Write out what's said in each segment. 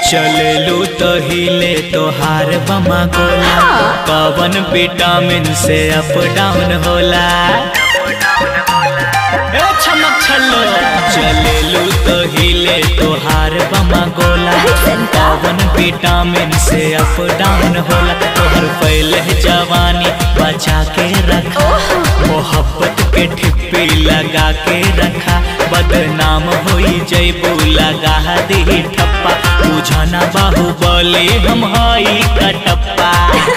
चलेलू तो हिले तोहार बमा गोला कवन विटामिन से अप डाउन होला ए छमक छल्लो चलेलू तो हिले तोहार बमा गोला कवन विटामिन से अप डाउन होला तोहर पहले जवानी बचा के रखा मोहब्बत के ठिप्पी लगा के रखा बदनाम होई जैबू लगा दी ठप्पा बुझना बाहुबली हम हई कटप्पा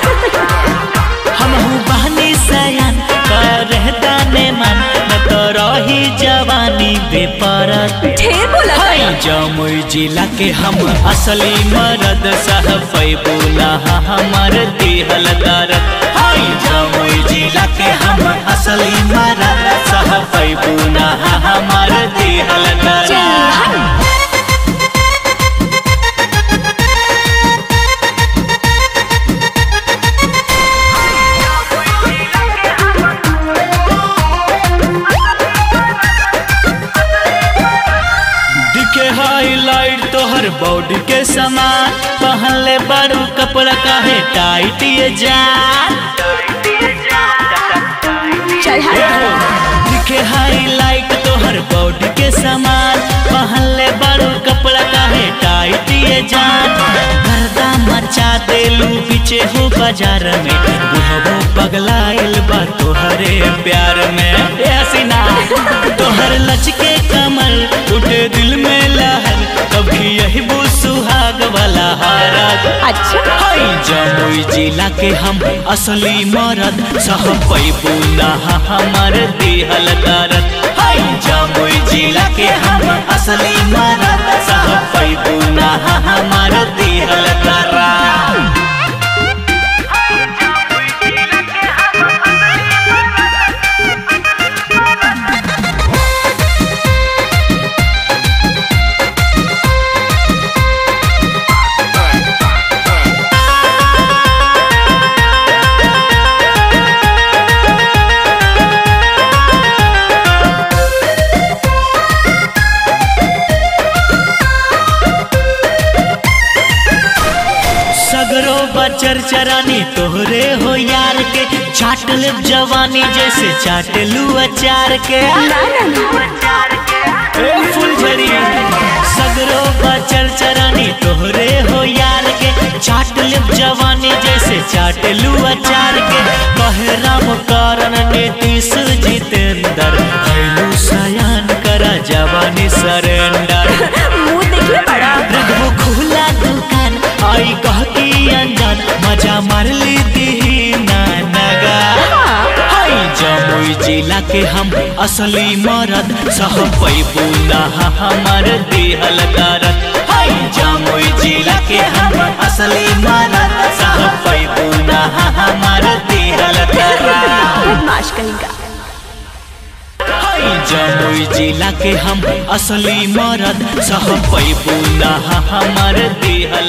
हम बहनी सयान कर दाने मन न तो रही जवानी बेपरत ढेर बोला हाय जमुई जिला के हम असली मरद सह पैबूला हमर दिहल दरद हाय जमुई जिला के हम असली मरद सह पैबूला हमर दिहल दरद दिखे हाईलाइट तोहर बॉडी के समान पहनले बड़ू कपड़ा काहे टाइट ये जान चल हट दिखे हाईलाइट तोहर बॉडी के समान पहनले बड़ू कपड़ा काहे टाइट ये जान गर्दा मचा देलू पीछे हो बाजार में बुढ़बो पगलाइल बा तोहरे प्यार में ए हसीना तोहर लचके कमल उठे दिल में लहर कभी यही वो सुहाग वाला हारत अच्छा हाय जमुई जिला के हम असली मरद सह पैबू नहा हमर दिहल दरद हाय जमुई जिला के हम असली मरद सह पैबू नहा हमर दिहल दरद सगरो बचर चरानी तोहरे हो यार के चाट ले जवानी जैसे चाट लू अचार के ना ना ना ए फुलझड़ी सगरो बचर चरानी तोहरे हो यार के चाट ले जवानी जैसे चाट लू अचार के कहे राम कारण नीतीश जितेंद्र भैलू सयान करा जवानी सरेंडर मुंह देखिए बड़ा रखबो खुला दुकान आई कह की अनजान मजा मार ली दी नानगा हाय जमुई जिला के हम असली मरद सह पैबू नहा हमर दिहल दरद हाय जमुई जिला के हम असली मरद सह पैबू नहा हमर दिहल दरद बदमाश कहेगा हाय जमुई जिला के हम असली मरद सह पैबू नहा हमर दिहल